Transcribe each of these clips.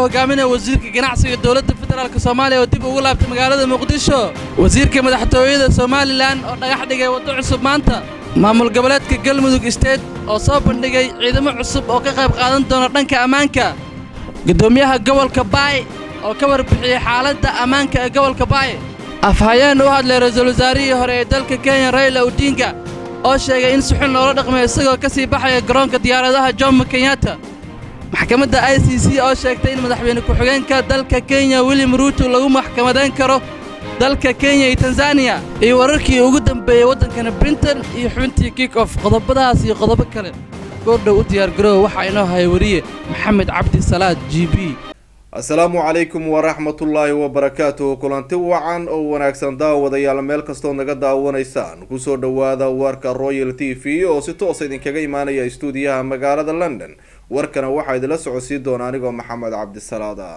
hogaaminaya wasiirka ganacsiga dowladda federaalk soomaaliya oo dib ugu laabtay magaalada muqdisho wasiirka madaxtooyada somalilan oo dhagax dhigay waddo cusub maanta maamul goboleedka galmudug state oo soo bandhigay ciidamo cusub oo ka qayb qaadan doona dhanka ammaanka guddoomiyaha gobolka baay oo ka warbixiyey xaaladda ammaanka ee gobolka baay afhayeen u hadlay ra-iisul wasaarihii hore ee dalka kenya rayla odinga oo sheegay in si xun loola dhaqmay isagoo ka sii baxaya garoonka diyaaradaha jomo kenyatta maxkamadda i c c oo sheegtay in madaxweyne ku-xigeenka dalka kenya william ruuto lagu maxkamadayn karo dalka kenya iyo tanzaniya iyo wararkii ugu dambeeyey waddankana brinton iyo xubintii kick off qodobadaas iyo qodobo kale goordhow u diyaargaroow waxaa inoo haya wariye maxamed cabdi salaad g b asalaamu calaykum waraxmatullaahi wabarakaatuhu kulanti wacan oo wanaagsan daawadayaal meel kastoo naga daawanaysaan kusoo dhowaada warka royal t v oo si toosa idinkaga imaanaya istuudiyaha magaalada london warkana waxaa idinla socodsiin doona anigoo maxamed cabdisalaada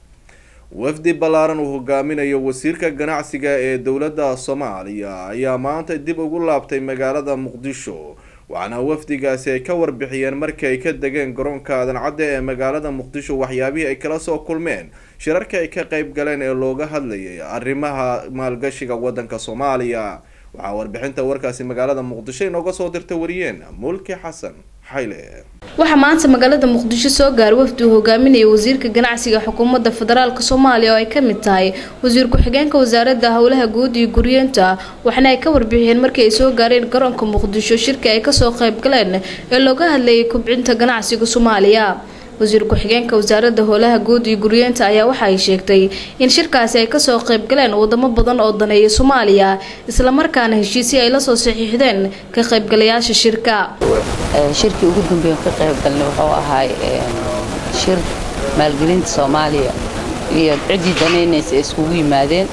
wafdi ballaaran uu hogaaminayo wasiirka ganacsiga ee dowladda soomaaliya ayaa maanta dib ugu laabtay magaalada muqdisho waxaana wafdigaasi ay ka warbixiyeen markii ay ka degeen garoonka aadan cadde ee magaalada muqdisho waxyaabihii ay kala soo kulmeen shirarka ay ka qayb galeen ee looga hadlayay arrimaha maalgashiga waddanka soomaaliya waxaa warbixinta warkaasi magaalada muqdisho inooga soo dirtay wariyeen mulki xasan xayle waxaa maanta magaalada muqdisho soo gaaray wafdi uu hogaaminaya wasiirka ganacsiga xukuumadda federaalk soomaaliya oo ay ka mid tahay wasiir ku-xigeenka wasaaradda howlaha guud iyo guryeenta waxaana ay ka warbixiyeen markii ay soo gaareen garoonka muqdisho shirka ay kasoo qayb galeen ee looga hadlayay kubcinta ganacsiga soomaaliya wasiir ku-xigeenka wasaaradda howlaha guud iyo guryeenta ayaa waxa ay sheegtay in shirkaasi ay kasoo qayb galeen wadamo badan oo daneeya soomaaliya islamarkaana heshiisii ay lasoo saxiixdeen ka qaybgalayaasha shirka shirkii ugu dambeeya ka qayb galnay wuxuu ahaay shir maalgelinta soomaaliya iyo ciddii danaynaysa ay iskugu yimaadeen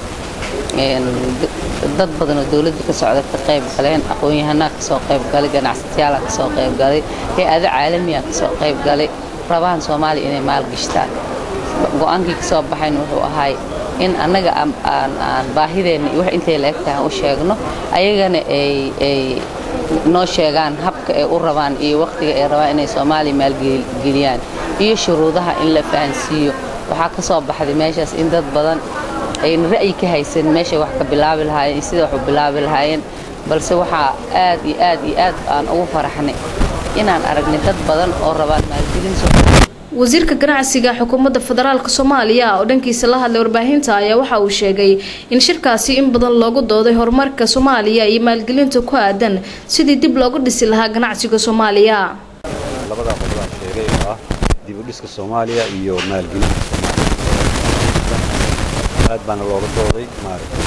dad badan oo dowladda ka socda ka qayb galeen aqoon-yahanaa kasoo qayb galay ganacsatayaala kasoo qayb galay hay-ado caalamiya kasoo qayb galay rabaan soomaaliya inay maalgashtaan go-aankii kasoo baxayna wuxuu ahaay in annaga aan baahideenna iyo wax intay la eg tahay u sheegno ayagana ay noo sheegaan habka ay u rabaan iyo wakhtiga ay rabaan inay soomaaliya maalgeliyaan iyo shuruudaha in la fahansiiyo waxaa ka soo baxday meeshaas in dad badan ayna ra'yi ka haysan meeshay wax ka bilaabi lahaayeen iyo sida wax u bilaabi lahaayeen balse waxaa aad iyo aad iyo aad aan ugu faraxnay inaan aragnay dad badan oo rabaan maalgelin wasiirka ganacsiga xukuumadda federaalk soomaaliya oo dhankiisa la hadlay warbaahinta ayaa waxa uu sheegay in shirkaasi in badan loogu dooday horumarka soomaaliya iyo maalgelinta ku aadan sidii dib loogu dhisi lahaa ganacsiga soomaaliya labadaa qodobaan sheegay oo ah dib u dhiska soomaaliya iyo maalgelinta soomaaliya aad baana looga dooday maaragtay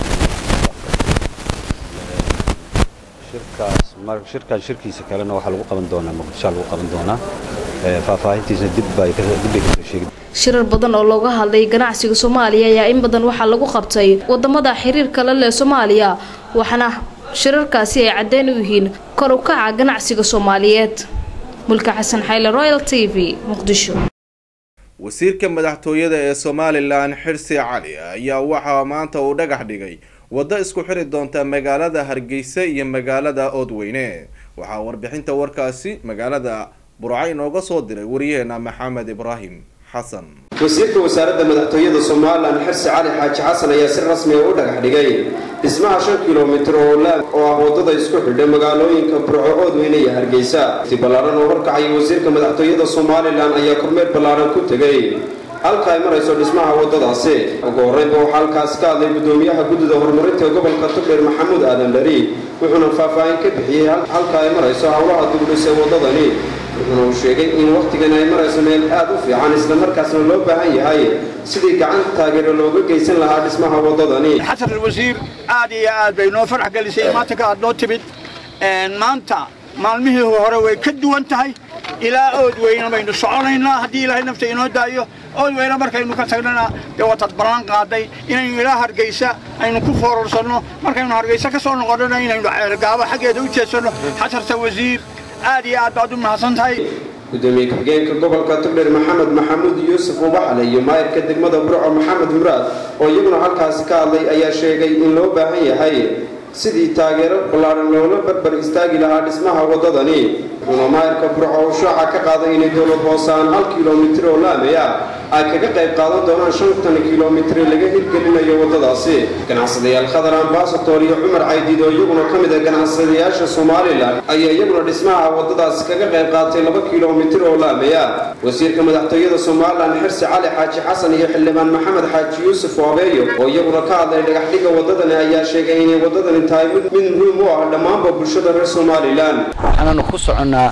shirkaas shirkan shirkiisa kalena waxaa lagu qaban doonaa muqdishoa lagu qaban doonaa faahfaahintiisna dib bay kasoo sheegi shirar badan oo looga hadlay ganacsiga soomaaliya ayaa in badan waxaa lagu qabtay wadamada xiriirka la leh soomaaliya waxaana shirarkaasi ay caddeyn u yihiin kor u kaca ganacsiga soomaaliyeed mulka xasan xayle royal t v muqdisho wasiirka madaxtooyada ee somalilan xirsi cali ayaa waxaa maanta uu dhagax dhigay waddo isku xiri doonta magaalada hargeysa iyo magaalada oodweyne waxaa warbixinta warkaasi magaalada burca inooga soo diray wariyaheena maxamed ibraahim xasan wasiirka wasaaradda madaxtooyada somalilan xirsi cali xaaji xasan ayaa si rasmi a u dhagax dhigay dhismaha shan kilomitir oo laab oo ah waddada isku xidha magaalooyinka burco oodweyne iyo hargeysa si ballaaran oo horkacaya wasiirka madaxtooyada somalilan ayaa kormeer ballaaran ku tegay halka ay marayso dhismaha waddadaasi ugu horreynba waxaa halkaasi ka hadlay guddoomiyaha guddida horumarinta gobolka tugdheer maxamuud aadan dhari wuxuuna faahfaahin ka bixiyey halka ay marayso howlaha dugdhis ee waddadani wuxuuna uu sheegay in wakhtigan ay marayso meel aad u fiican islamarkaasna loo baahan yahay sidii gacan taageero looga geysan lahaa dhismaha waddadani xasan alwasiir aad iyo aad bay noo farax gelisay maanta ka aad noo timid maanta maalmihii hore way ka duwan tahay ilaa ood weyne baynu soconaynaa haddii ilaahay nafta inoo daayo ood weyne markaynu ka tagnana dee watad ballan qaaday inaynu ilaa hargeysa aynu ku foorarsanno markaynu hargeysa ka soo noqonnona inaynu ceelgaabo xaggeeda u jeedsanno xasarta wasiir aad iyo aad baad u mahadsan tahay gudoomiye ku-xigeenka gobolka tugdheer maxamed maxamuud yuusuf ubaxle iyo maayirka degmada burco maxamed muraad oo iyaguna halkaasi ka hadlay ayaa sheegay in loo baahan yahay sidii taageero ballaaran loola barbar istaagi lahaa dhismaha waddadani wuxuuna maayirka burco uu shaaca ka qaaday inay dowlad hoosaan hal kilomitir oo laami ah ay kaga qayb qaadan doonaan shantan kilomitir laga hirgelinayo waddadaasi ganacsadayaal khadar ambasator iyo cumar caydiid oo iyaguna ka mid ah ganacsadayaasha somalilan ayaa iyaguna dhismaha waddadaasi kaga qayb qaatay laba kilomitir oo laamaya wasiirka madaxtooyada somalilan xirsi cali xaaji xasan iyo xildhibaan maxamed xaaji yuusuf waabeeyo oo iyaguna ka hadlay dhagaxdhiga waddadani ayaa sheegay inay waddadani tahay mid mid muhiim u ah dhammaanba bulshada reer somalilan waxaananu ku soconnaa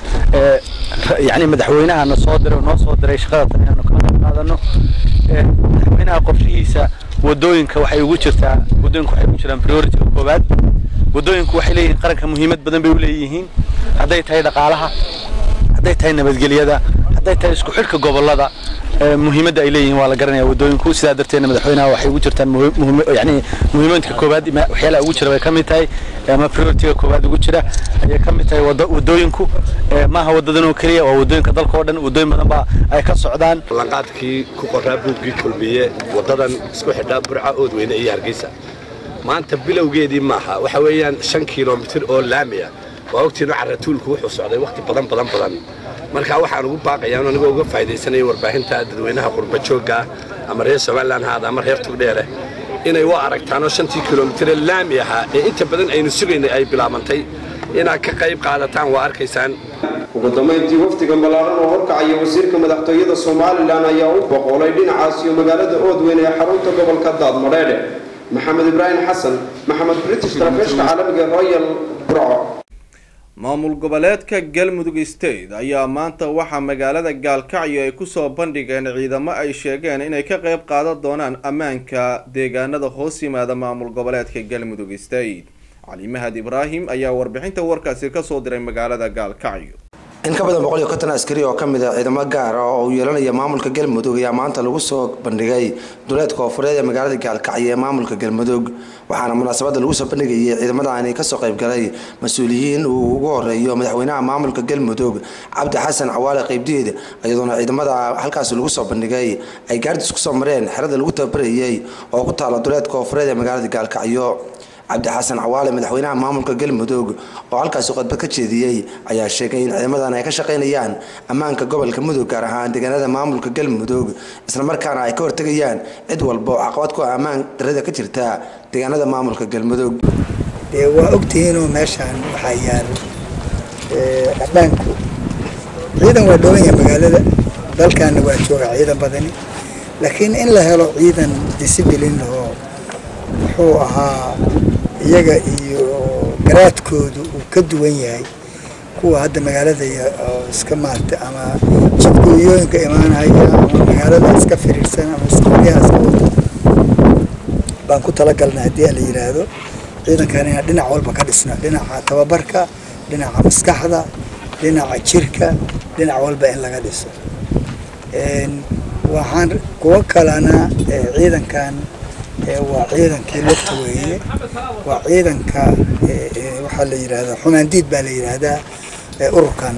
yani madaxweynahana soo diray oo noo soo diray shaqada tan inaanu kala qayb qaadano madaxweynaha qorshihiisa wadooyinka waxay ugu jirtaa wadooyinka waxay ugu jiraan priority-ga koowaad wadooyinku waxay leeyihiin qaranka muhiimad badan bay u leeyihiin hadday tahay dhaqaalaha hadday tahay nabadgelyada hadday tahay isku xidhka gobollada muhiimadda ay leeyihiin waa la garanaya wadooyinku sidaa darteedna madaxweynaha waxay ugu jirtaan yani muhiimadka koowaad waxyaalaha ugu jira bay ka mid tahay ama priority-ga koowaad ugu jira ayay ka mid tahay wadooyinku maaha wadadan oo keliya waa wadooyinka dalka oo dhan wadooyin badan baa ay ka socdaan lanqaadkii ku qoraa buuggii kulmiye wadadan isku xidhaa burca oodweyne iyo hargeysa maanta bilowgeedii maaha waxa weeyaan shan kilomitir oo laamiya waa ogtiino caratuulku wuxuu socday wakhti badan badan badan marka waxaan ugu baaqayaa anigoo uga faa'iidaysanaya warbaahinta dadweynaha qurba joogga ama reer somalilan haada ama reer tugdheere inay u aragtaanoo shantii kilomitire laami ahaa ee inta badan aynu sugaynay ay bilaabantay inaad ka qayb qaadataan waa arkaysaan ugu dambayntii wafdiga ballaaran oo horkacaya wasiirka madaxtooyada somalilan ayaa u boqolay dhinacaas iyo magaalada oodweyn ee xarunta gobolka daadmadheedhe maxamed ibraahim xasan maxamed british talefishka caalamiga royal burco maamul goboleedka galmudug state ayaa maanta waxaa magaalada gaalkacyo ay kusoo bandhigeen ciidamo ay sheegeen inay ka qayb qaadan doonaan ammaanka deegaanada hoos yimaada maamul goboleedka galmudug state cali mahad ibraahim ayaa warbixinta warkaasi kasoo diray magaalada gaalkacyo in ka badan boqol iyo konton askari oo ka mid a ciidamo gaar ah oo uu yeelanaya maamulka galmudug ayaa maanta lagu soo bandhigay duleedka koonfureed ee magaalada gaalkacyo ee maamulka galmudug waxaana munaasabada lagu soo bandhigayay ciidamadaani kasoo qaybgalay mas-uuliyiin uu ugu horeeyo madaxweynaha maamulka galmudug cabdi xasan cawaale qeybdiid iyadoona ciidamada halkaas lagu soo bandhigay ay gaardis kusoo mareen xerada lagu tababarayay oo ku taala duleedka koonfureed ee magaalada gaalkacyo cabdi xasan cawaale madaxweynaha maamulka galmudug oo halkaasi khudbad ka jeediyey ayaa sheegay in ciidamadan ay ka shaqaynayaan ammaanka gobolka mudug gaar ahaan deegaanada maamulka galmudug islamarkaana ay ka hortegayaan cid walba oo caqabad ku ah ammaan darada ka jirta deegaanada maamulka galmudug dee waa ogtihiinoo meeshaan waxaa yaal ammaanku ciidan waa dhooban yahay magaalada dalkaana waa jooga ciidan badani laakiin in la helo ciidan disciblin oo muxuu ahaa iyaga iyo garaadkoodu uu ka duwan yahay kuwa hadda magaalada iska maarta ama jidgooyooyinka imaanaya ama magaalada iska firiirsan ama isqoryaha iska wata baan ku talagalnay haddii la yidhaahdo ciidankan inaan dhinac walba ka dhisno dhinaca tababarka dhinaca maskaxda dhinaca jirka dhinac walba in laga dhiso waxaan kuwo kalena ciidankan waa ciidankii lugta weeye waa ciidanka waxaa la yidhaahdaa xumaandiid baa la yidhaahdaa ururkan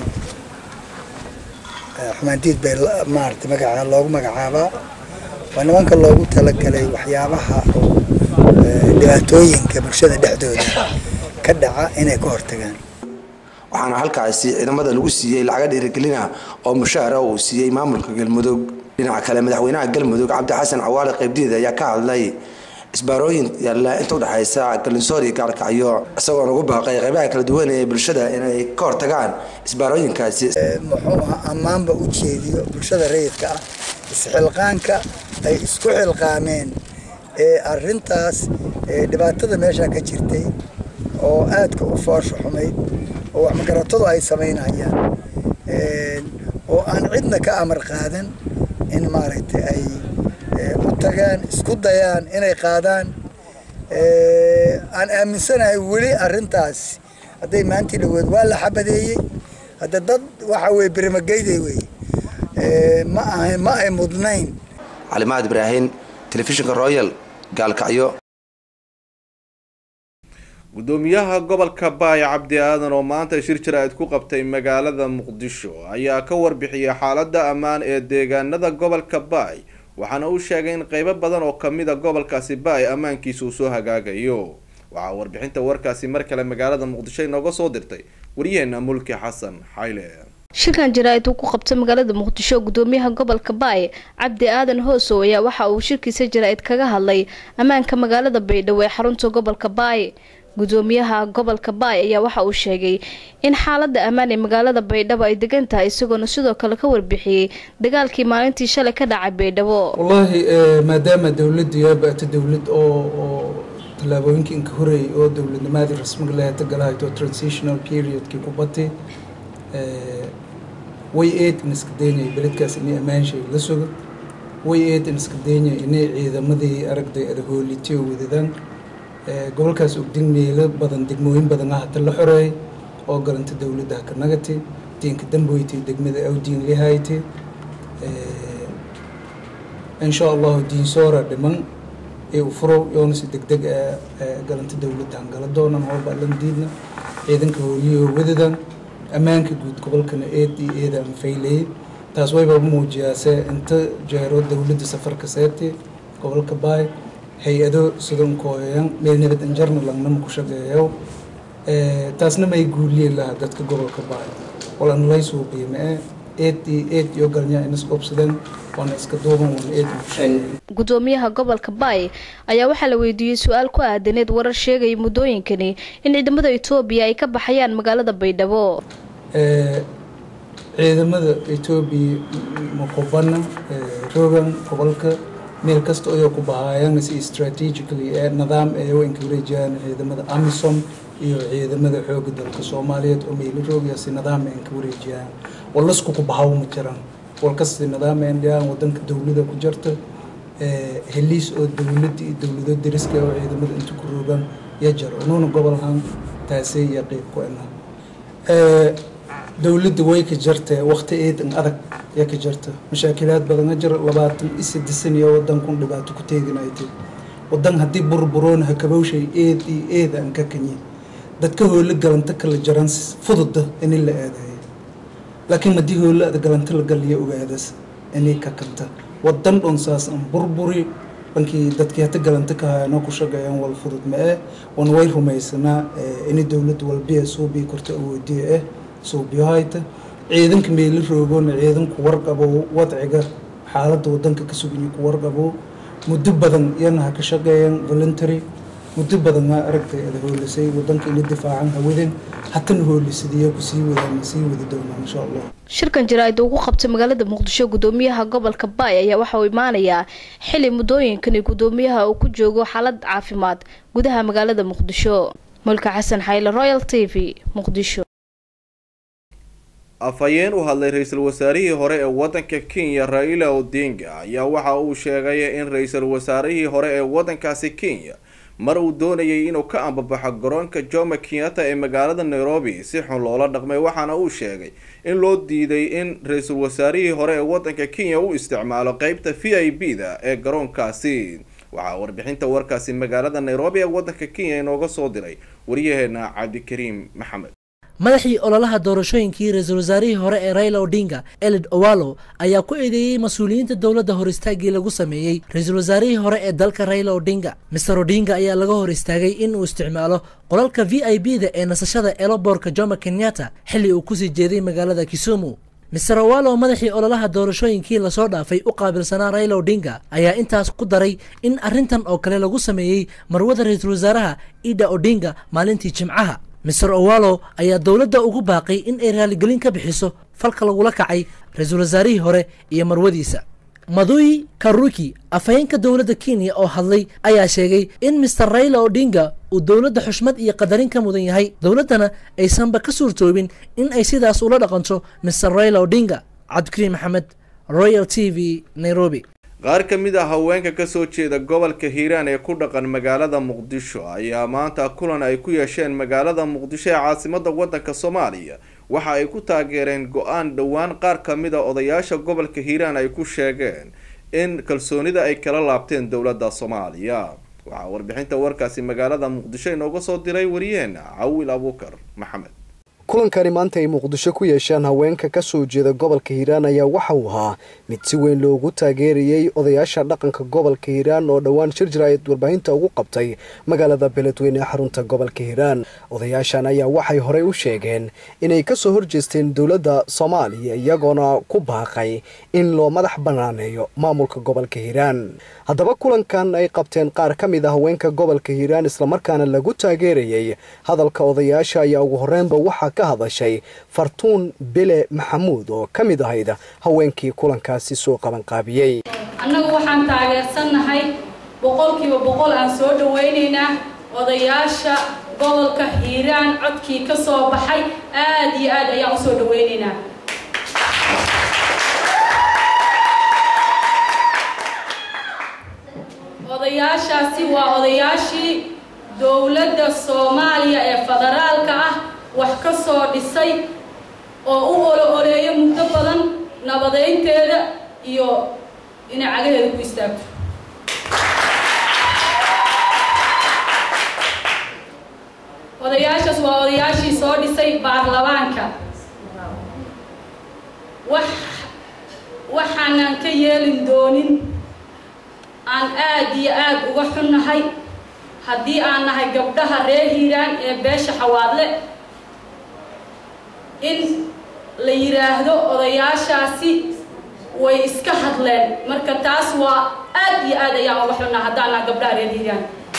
xumaandiid bay maarata magaca loogu magacaabaa waa nimanka loogu talagalay waxyaabaha oo dhibaatooyinka bulshada dhexdooda ka dhaca inay ka hortagaan waxaana halkaasi ciidamada lagu siiyey lacaga dhiirigelina oo mushaara uu siiyey maamulka galmudug dhinaca kale madaxweynaha galmudug cabdi xasan cawaale qeybdiid ayaa ka hadlay isbaarooyin yaalla inta udhexaysa galinsoor iyo gaalkacyo isagoona ugu baaqay qaybaha kala duwan ee bulshada inay ka hortagaan isbaarooyinkaasi muxuu aha ammaanba u jeediyo bulshada rayidka ah isxilqaanka ay isku xilqaameen ee arintaas dhibaatada meesha ka jirtay oo aadka u foosha xumayd oo wax magaratadu ay samaynayaan oo aan cidna ka amar qaadan in maaragtay ay u tagaan isku dayaan inay qaadaan aan aaminsanahay weli arintaas hadday maantii dhaweed waa la xabadeeyey hadda dad waxa weye berimageyday wey ma aha ma ay mudnayn calimaad ibraahim telefishinka royal gaalkacyo gudoomiyaha gobolka baay cabdi aadan oo maanta shir jaraa'id ku qabtay magaalada muqdisho ayaa ka warbixiyay xaalada ammaan ee deegaanada gobolka baay waxaana uu sheegay in qeybo badan oo kamid a gobolkaasi baay ammaankiisa uu soo hagaagayo waxaa warbixinta warkaasi mar kale magaalada muqdisho inooga soo dirtay waryaheena mulki xasan xayle shirkan jaraa'id uu ku qabtay magaalada muqdisho gudoomiyaha gobolka baay cabdi aadan hoosow ayaa waxa uu shirkiisa jaraa'id kaga hadlay ammaanka magaalada baydhabo ee xarunta gobolka baay gudoomiyaha gobolka baay ayaa waxa uu sheegay in xaalada ammaan ee magaalada baydhabo ay degan tahay isagoona sidoo kale ka warbixiyey dagaalkii maalintii shalay ka dhacay baydhabo wallaahi maadaama dowladdu yaabata dowlad oo oo tallaabooyinka inka horeeyay oo dowladnimadii rasmiga lahayd galahayto transitional periodkii ku batay way eed in iska daynaya beledkaas inay ammaanshay la sugo way eed in iska daynaya inay ciidamadii aragday adahoolitiyo wadadaan gobolkaas ogdin meelo badan degmooyin badan ah hata la xoreeyay oo garanta dowladda haka nagati diinka damboyti degmada awdiin lihayti insha allahu diinsoora dhiman ee u furow yoona si degdeg garanta dowladda hangala doonan hooba lan diidna ciidanka hooliyahoo wadadan ammaanka guud gobolkana eed iyo eeda aan faylayay taas wayba muujiyaase inta jeero dowladda safarka seebtay gobolka baay hay-ado sidan kooyayan meel nabad anjarna langnama ku shaqeeyo taasna may guuliyeen lahaa dadka gobolka baay walan lay suuqiyo mae eed iyo eed iyo galnya inas qobsadeen waana iska duuban waana eed ugu shaqeeyay gudoomiyaha gobolka baay ayaa waxaa la weydiiyey su-aal ku aadaneed warar sheegaya muddooyinkani in ciidamada etoobiya ay ka baxayaan magaalada baydhabo ciidamada etoobiya maqubana rogan gobolka meel kasta ayoo ku bahaayaan si strategically ee nidaam ee waynka wareejiyaan ciidamada amisom iyo ciidamada xooga dalka soomaaliyeed oo meelo roogaya si nidaam ay ka wareejiyaan walasku ku bahaw ma jiraan walkasta nidaam ay dhiyaan wadanka dowlada ku jirta heliis oo dowladda iyo dowlado deriska oo ciidamada inta ku roogaan ya jiro unuuna gobolhan taasay iyo qeyb ku ena dowladda way ka jirtee waqti eedan adag yaa ka jirta mashaakilaad badan a jira labaatan iyo saddex saniyo wadankun dhibaato ku teeganaytay wadan haddii burburoon hakabowshay eed iyo eed aan ka kanyi dadka hoole galanta kala jaran fududa inay la aadayo laakiin haddii hoole ada galanta la galiya ogaadas inay ka kanta wadan dhon saas aan burburi dhankii dadkii hata galanta ka hayano ku shaqeeyaan wal fudud ma eh wan way rumaysanaa inay dowladda walbiya suubii korta awoodiya eh suubiyahayta ciidanka meelo roogoona ciidanku warqabo wadciga xaaladda wadanka ka suganyi ku warqabo muddo badan iyana ha ka shaqeeyaan voluntary muddo badan aa aragtay ada hoolisay wadanka ina difaacan hawaden hatana hoolisadaiyo kusii wadaan sii wadi doonaa insha allah shirkan jaraa'id uu ku qabtay magaalada muqdisho gudoomiyaha gobolka baay ayaa waxa uu imaanayaa xili muddooyinkani gudoomiyaha uu ku joogo xaalad caafimaad gudaha magaalada muqdisho mulka xasan xayle royal t v muqdisho afhayeen u hadlay ra-iisul wasaarihii hore ee wadanka kenya raila odinga ayaa waxa uu sheegay in ra-iisul wasaarihii hore ee wadankaasi kenya mar uu doonayay inuu ka ambabaxo garoonka jomo kenyatta ee magaalada nairobi si xun loola dhaqmay waxaana uu sheegay in loo diiday in ra-iisul wasaarihii hore ee wadanka kenya u isticmaalo qeybta v i b da ee garoonkaasi waxaa warbixinta warkaasi magaalada nairobi ee wadanka kenya inooga soo diray waryaheena cabdikariim maxamed madaxii ololaha doorashooyinkii ra-iisul wasaarihii hore ee raila odinga elid owalo ayaa ku eedeeyey mas-uuliyiinta dowladda hor istaagii lagu sameeyey ra-iisul wasaarihii hore ee dalka raila odinga master odinga ayaa laga hor istaagay in uu isticmaalo qolalka v i b da ee nasashada eloborka jomo kenyatta xilli uu kusii jeeday magaalada kisumu mister owalo madaxii ololaha doorashooyinkii lasoo dhaafay u qaabilsanaa raila odinga ayaa intaas ku daray in arrintan oo kale lagu sameeyey marwada ra-iisul wasaaraha ida odinga maalintii jimcaha mister owalo ayaa dowladda ugu baaqay in ay raaligelin ka bixiso falka lagula kacay ra-iisul wasaarihii hore iyo marwadiisa maduyi karuki afhayeenka dowladda kenya oo hadlay ayaa sheegay in mister raila odinga uu dowladda xushmad iyo qadarin ka mudan yahay dowladdana aysanba ka suurtoobin in ay sidaas ula dhaqanto mister raila odinga cabdikariim maxamed royal t v nairobi qaar ka mid ah haweenka kasoo jeeda gobolka hiiraan ee ku dhaqan magaalada muqdisho ayaa maanta kulan ay ku yeesheen magaalada muqdisho ee caasimada wadanka soomaaliya waxa ay ku taageereen go-aan dhowaan qaar ka mid a odayaasha gobolka hiiraan ay ku sheegeen in kalsoonida ay kala laabteen dowladda soomaaliya waxaa warbixinta warkaasi magaalada muqdisho inooga soo diray wariyeena cawil abuukar maxamed kulankani maanta ay muqdisho ku yeesheen haweenka ka soo jeeda gobolka hiiraan ayaa waxa uu ahaa mid si weyn loogu taageerayey odayaasha dhaqanka gobolka hiiraan oo dhowaan shir jiraayad warbaahinta ugu qabtay magaalada beledweyne ee xarunta gobolka hiiraan odayaashan ayaa waxay horey u sheegeen inay kasoo horjeesteen dowladda soomaaliya iyagoona ku baaqay in loo madax banaaneeyo maamulka gobolka hiiraan haddaba kulankan ay qabteen qaar ka mid a haweenka gobolka hiiraan islamarkaana lagu taageerayey hadalka odayaasha ayaa ugu horreynba waxaa ka hadashay fartuun bele maxamuud oo ka mid ahayd haweenkii kulankaasi soo qabanqaabiyey annagu waxaan taageersannahay boqolkiiba boqol aan soo dhawaynaynaa odayaasha gobolka hiiraan codkii ka soo baxay aad iyo aad ayaan u soo dhawaynaynaa odayaashaasi waa odayaashii dowladda soomaaliya ee federaalka ah wax ka soo dhisay oo u olo oleeyo muddo badan nabadeynteeda iyo inay cagaheeda ku istaagto odayaashaas waa odayaashii soo dhisay baarlamaanka wax waxaanan ka yeelin doonin aan aad iyo aad uga xunnahay haddii aan nahay gabdhaha reer hiiraan ee beesha xawaadle in la yidhaahdo odayaashaasi way iska hadleen marka taas waa aad iyo aad ayaan uga xunnaa haddaan nahay gabdhaha reer hiiraan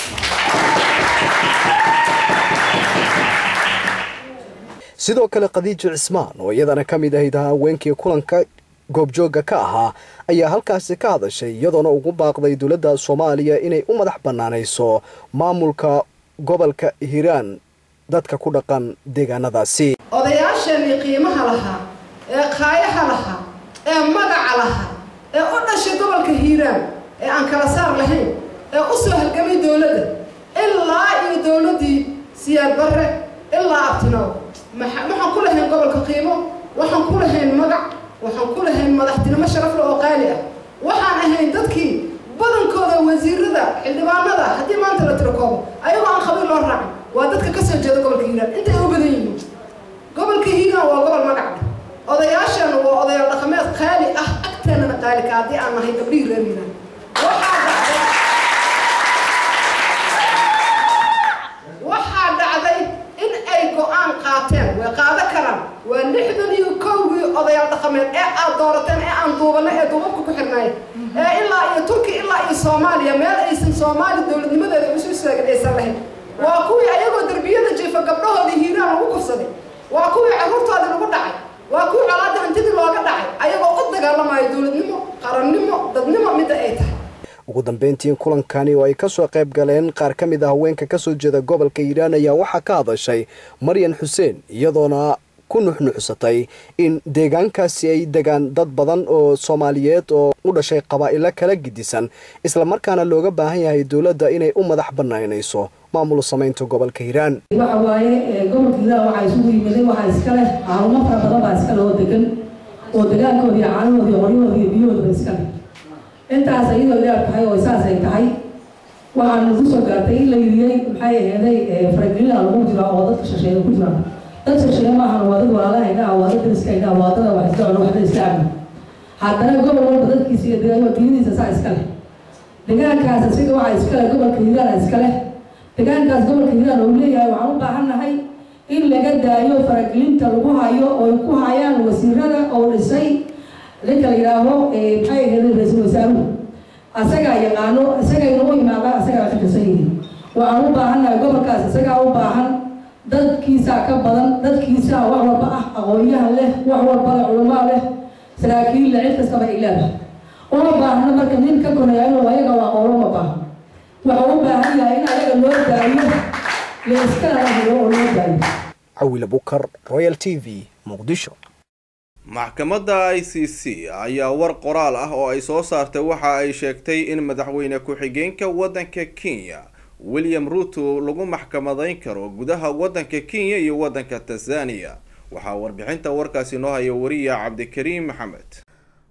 sidoo kale khadiijo cismaan oo iyadana ka mid ahayd haweenkii kulanka goobjoogga ka ahaa ayaa halkaasi ka hadashay iyadoona ugu baaqday dowladda soomaaliya inay u madax bannaanayso maamulka gobolka hiiraan dadka ku dhaqan deegaanadaasi odayaasheenii qiimaha lahaa ee qaayaha lahaa ee magaca lahaa ee u dhashay gobolka hiiraan ee aan kala saar lahayn ee u soo halgamay dowladda ilaa iyo dowladdii siyaad barre ilaa abtinoow waxaan ku lahayn gobolka qiimo waxaan ku lahayn magac waxaan ku lahayn madaxtinimo sharafle oo qaali ah waxaan ahayn dadkii badankooda wasiirada xildhibaanada haddii maanta la tirakoobo ayagoo aan qabiil loo raacin waa dadka ka soo jeeda gobolka hiiraan intay u badan yihiin gobolka hiiraan waa gobol magac odayaasheenu waa odayaal dhaqameed qaali ah agteenana qaalika haddii aan nahay gabdhihii reer hiiraan waxaa dhacday in ay go-aan qaateen way qaado karaan waa lixdan iyo kowgii odayaal dhaqameed ee aad doorateen ee aan duubanay ee duubabka ku xirnaay ee ilaa iyo turki ilaa iyo soomaaliya meel aysan soomaali dowladnimadeeda isu istaagin aysan lahayn waa kuwii ayagoo derbiyada jiifa gabdhahoodii hiiraan lagu kufsaday waa kuwii carruurtoodii lagu dhacay waa kuwii colaadda hantidii looga dhacay ayagoo u dagaalamayo dowladnimo qarannimo dadnimo midda ay tahay ugu dambeyntii kulankani oo ay kasoo qayb galeen qaar ka mid a haweenka kasoo jeeda gobolka hiiraan ayaa waxaa ka hadashay maryan xuseen iyadoona ku nuxnuxsatay in deegaankaasi ay degaan dad badan oo soomaaliyeed oo u dhashay qabaa'ilo kala gidisan islamarkaana looga baahan yahay dowladda inay u madax banaanayso maamul samaynta gobolka hiiraan waxa waaye gobolka hiiraan waxaa isugu yimiday waxaa iska leh caalumo fara badan baa iska leh oo degan oo degaankoodii caanahoodii qoryahoodii biyahoodaba iska leh intaas iyadoo leer tahay oo saas ay tahay waxaan nagu soo gaartay in la yiriyey maxay aheeday faragelina lagu jiraa oo dadka shisheeye ku jiraan dad shisheeye maahan waa dad walaalahayna ah waa dad dariskayna waa dada wax isla cuno waxda isla cabno haddana gobol walba dadkiisa iyo deegaanka biyadiisa saa iska leh deegaankaas isaga waxaa iska leh gobolka hiiraan iska leh deegaankaas gobolka hiiraan uu leeyahay waxaan u baahannahay in laga daayo faragelinta lagu hayo oo ay ku hayaan wasiirada oo dhisay ninka la yidhaaho maxay ahayd ra-iisul wasaaruhu asagaa yaqaano isagayna u imaadaan asagaa ka tirsan yihiin waxaan u baahannahay gobolkaas isagaa u baahan dadkiisaa ka badan dadkiisaa wax walba ah aqoonyahan leh wax walba leh culamaa leh saraakiil leh cid kastaba ay leedahay uma baahna marka nin ka koreeya inuu ayaga waa qoolo ma baahan wuxuu u baahan yahay in ayaga loo daayo layskana helo oo loo daayo cawile bukar royal t v muqdisho maxkamadda i c c ayaa war qoraal ah oo ay soo saartay waxa ay sheegtay in madaxweyne ku-xigeenka waddanka kenya william ruto lagu maxkamadayn karo gudaha waddanka kenya iyo waddanka tanzania waxaa warbixinta warkaasi noo haya wariya cabdikariim maxamed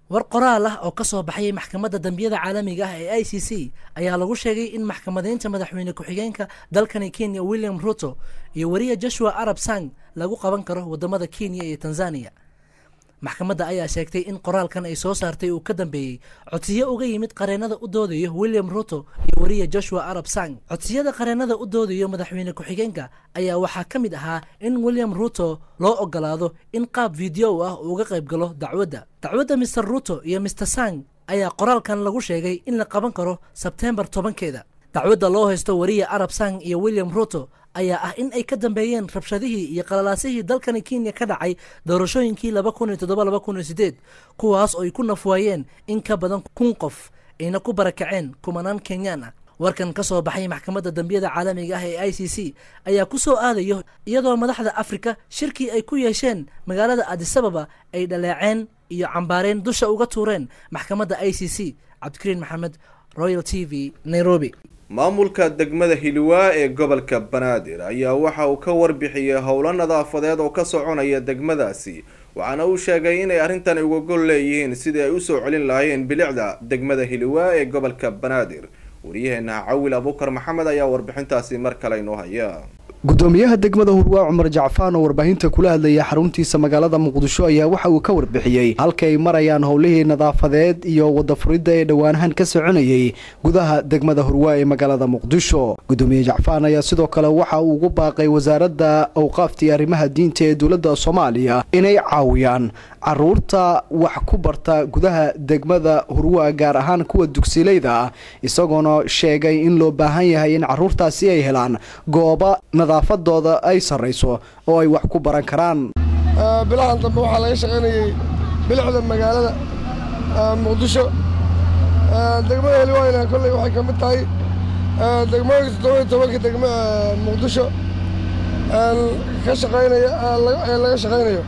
war qoraal ah oo ka soo baxayay maxkamadda dambiyada caalamiga ah ee i c c ayaa lagu sheegay in maxkamadeynta madaxweyne ku-xigeenka dalkani kenya william ruto iyo wariya joshua arab sang lagu qaban karo wadamada kenya iyo tanzania maxkamadda ayaa sheegtay in qoraalkan ay soo saartay uu ka dambeeyey codsiyo uga yimid qareennada u doodayo william ruto iyo wariya joshua arab sang codsiyada qareennada u doodayo madaxweyne ku-xigeenka ayaa waxaa ka mid ahaa in william ruto loo ogolaado in qaab video ah uu uga qayb galo dacwadda dacwadda mr ruto iyo mr sang ayaa qoraalkan lagu sheegay in la qaban karo sebteembar tobankeeda dacwadda loo haysto wariya arab sang iyo william ruto ayaa ah in ay ka dambeeyeen rabshadihii iyo qalalaasihii dalkani kenya ka dhacay doorashooyinkii laba kun iyo toddoba laba kun iyo sideed kuwaas oo ay ku nafwaayeen in ka badan kun qof ayna ku barakaceen kumanaan kenyaan ah warkan ka soo baxay maxkamadda dambiyada caalamiga ah ee i c c ayaa ku soo aadayo iyadoo madaxda afrika shirkii ay ku yeesheen magaalada adisababa ay dhaleeceen iyo cambaareen dusha uga tuureen maxkamadda i c c cabdikariin maxamed royal t v nairobi maamulka degmada hiliwaa ee gobolka banaadir ayaa waxa uu ka warbixiyey howlo nadaafadeed oo ka soconaya degmadaasi waxaana uu sheegay inay arrintan uga gol leeyihiin sidii ay usoo celin lahaayeen bilicda degmada hiliwaa ee gobolka banaadir waryaheena cawil abuukar maxamed ayaa warbixintaasi mar kale inoo haya gudoomiyaha degmada hurwaa cumar jacfaan oo warbaahinta kula hadlaya xaruntiisa magaalada muqdisho ayaa waxa uu ka warbixiyey halka ay marayaan howlihii nadaafadeed iyo wadafuridda ee dhowaanahan ka soconayay gudaha degmada hurwaa ee magaalada muqdisho gudoomiye jacfaan ayaa sidoo kale waxa uu ugu baaqay wasaaradda awqaafta iyo arrimaha diinta ee dowladda soomaaliya inay caawiyaan caruurta wax ku barta gudaha degmada hurwaa gaar ahaan kuwa dugsilayda ah isagoona sheegay in loo baahan yahay in caruurtaasi ay helaan gooba nadaafadooda ay sarrayso oo ay wax ku baran karaan bilahan dambe waxaa laga shaqaynayey bilicda magaalada muqdisho degmada heliwayna kolley waxay ka mid tahay degmooyinka toddoba iyo tobanka degmo muqdisho ka shaqaynaya ee laga shaqaynayo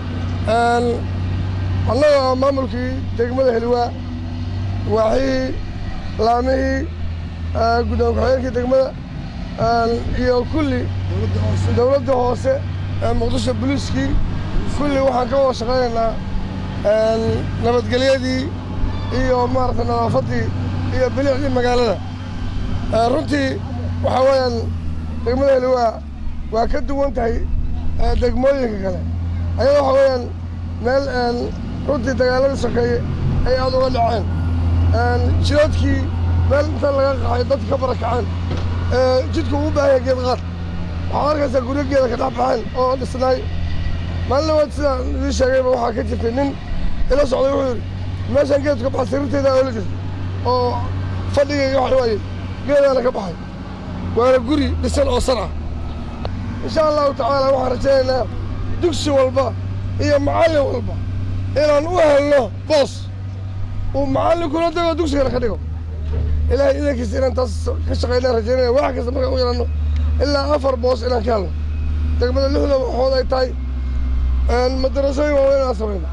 annaga maamulkii degmada heliwaa waaxihii laamihii guddoon ku-xigeenkii degmada iyo kulli dowladda hoose ee muqdisho boliiskii kulli waxaan ka wada shaqaynaynaa nabadgelyadii iyo maaragtay nadaafaddii iyo bilicdii magaalada runtii waxaa weeyaan degmada heliwaa waa ka duwan tahay degmooyinka kale ayada waxaa weeyaan meel runtii dagaaladii sokeeye ay aad uga dhaceen jiroodkii meel inta laga qaxay dadka ka barakaceen jidku uu baahan yahay geed qaad waxaad arkaysaa guryo geeda ka dhex baxeen oo dhisnaay maalin labaad sidaan idii sheegayba waxaa ka jirtay nin ila socday wuxuu yidhi meeshaan geedku ka baxay sariirteyda oola jirta oo fadhigayga waxa waaye geedaana ka baxay waana guri dhisan oo san ah insha allahu tacaala waxaan rajaynaynaa dugsi walba iyo macallin walba inaan u helno boos uu macallinkuna dego dugsigana ka dhigo ilaahay idankiisa inaan taas ka shaqaynaan rajaynaya wax kasta markaan u yeelanno ilaa afar boos inaan ka helno degmada lixda waxood ay tahay madarasooyin waaweyn inaan samayno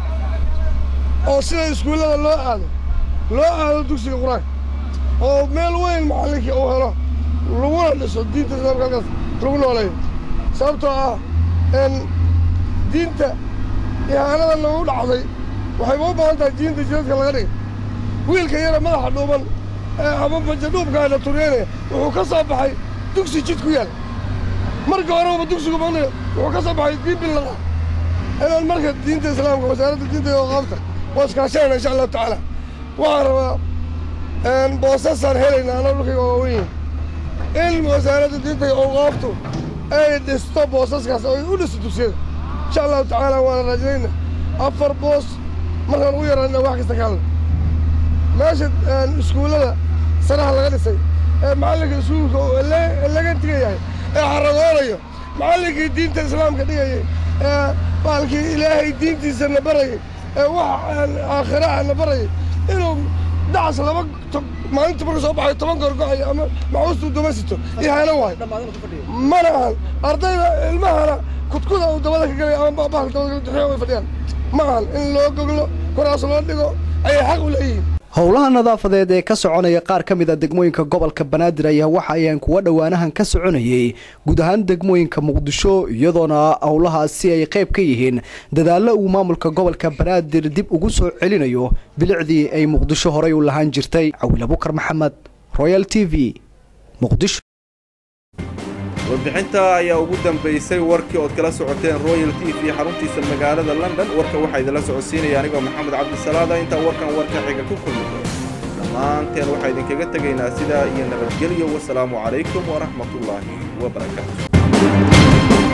oo sida iskuullada loo aado loo aado dugsiga qur-aanka oo meel weyn macallinkii uu helo laguna dhiso diinta islaamka halkaas lagu nooleeyo sababtoo ah diinta ihaanada nagu dhacday waxayba u baahan tahay diinta jidadka laga dhigay wiilka yara madaxa dhuuban ee ama bajadhuubkaana turyeynaya wuxuu ka soo baxay dugsi jid ku yaal marka horeba dugsigu maqnayo wuxuu ka soo baxay diin billaqa inaan marka diinta islaamka wasaaradda diinta iyo qaabta waa iskaashanayna insha allahu tacaala waxaan rabaa boosasaan helayna anaa dhulkayga waaweyn in wasaaradda diinta iyo awqaaftu ay dhisto boosaskaas oo ay u dhisto dugsiyada insha allahu tacaala waana raajinayna afar boos markaan ugu yaraana wax kasta ka hadla meesha iskuullada sanaha laga dhisay ee macallinka iskuulka uu laga tigayahay ee xaragoonayo macallinkii diinta islaamka dhigayay ee baalkii ilaahay diintiisa na barayay ee wax aakhira na barayay inuu dacas laba maalinta marka soo baxay toban goor go'ayo ama maxuustuu daba sito ihaano waay mana ahan ardayda ilmahana kudkuda uu dabada ka galay ama bahalka dabada ka way fadhiyaan ma ahan in loo goglo kuraas loo dhigo ayay xaq u leeyihiin howlaha nadaafadeed ee ka soconaya qaar ka mid a degmooyinka gobolka banaadir ayaa waxa ayaan kuwa dhowaanahan ka soconayay guud ahaan degmooyinka muqdisho iyadoona howlahaasi ay qayb ka yihiin dadaallo uu maamulka gobolka banaadir dib ugu soo celinayo bilicdii ay muqdisho horey u lahaan jirtay cawil abukar maxamed royal t v muqdisho warbixinta ayaa ugu dambaysay warkii ood kala socoteen royal t v xaruntiisa magaalada london warka waxaa idinla socodsiinaya anigoo maxamed cabdisalaada intaa warkan warka xiga ku kulmi doono dhammaanteen waxaa idinkaga tegaynaa sidaa iyo nabadgelyo wasalaamu calaykum waraxmatullaahi wabarakaatu